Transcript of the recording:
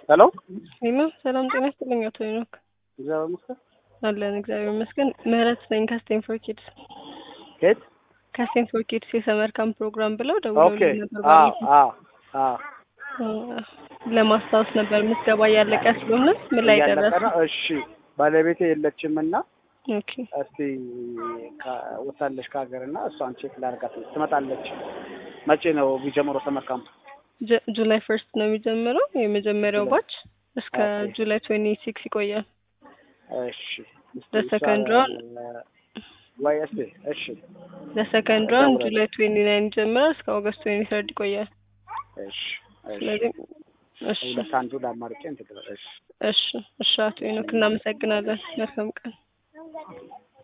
ሄሎ ሄሎ ሰላም ጤና ይስጥልኝ አቶ ሄኖክ እግዚአብሔር ይመስገን። አለን እግዚአብሔር ይመስገን ምህረት ነኝ ከስቴንፎር ኪድስ ከየት? ከስቴንፎር ኪድስ የሰመር ካምፕ ፕሮግራም ብለው ኦኬ ደውለው ነበር አ ባለፈው። አ አ አ፣ ለማስታወስ ነበር ምዝገባ እያለቀ ስለሆነ ምን ላይ እያለቀ ደረሰ? ነው። እሺ ባለቤቴ የለችም እና ኦኬ እስቲ ከ- ወታለች ከሀገር እና እሷን ቼክ ላድርጋት ትመጣለች። መቼ ነው የሚጀምረው ሰመር ካምፕ? ጁ- ጁላይ ፈርስት ነው የሚጀምረው የመጀመሪያው ጁላይ። ባች እስከ ኦኬ። ጁላይ ትዌንቲ ሲክስ ይቆያል። እሺ እስቲ ለሰከንድ እሷን፣ ራውንድ ወይ እስቲ እሺ ለሰከንድ ከዛ ራውንድ በኋላ- ጁላይ ትዌንቲ ናይን ይጀምራል እስከ ኦገስት ትዌንቲ ተርድ ይቆያል። እሺ እሺ ስለዚህ እሺ ሁለት አንዱ ላማርጬ እንትን እሺ እሺ እሺ አቶ ሄኖክ እናመሰግናለን። መልካም ቀን።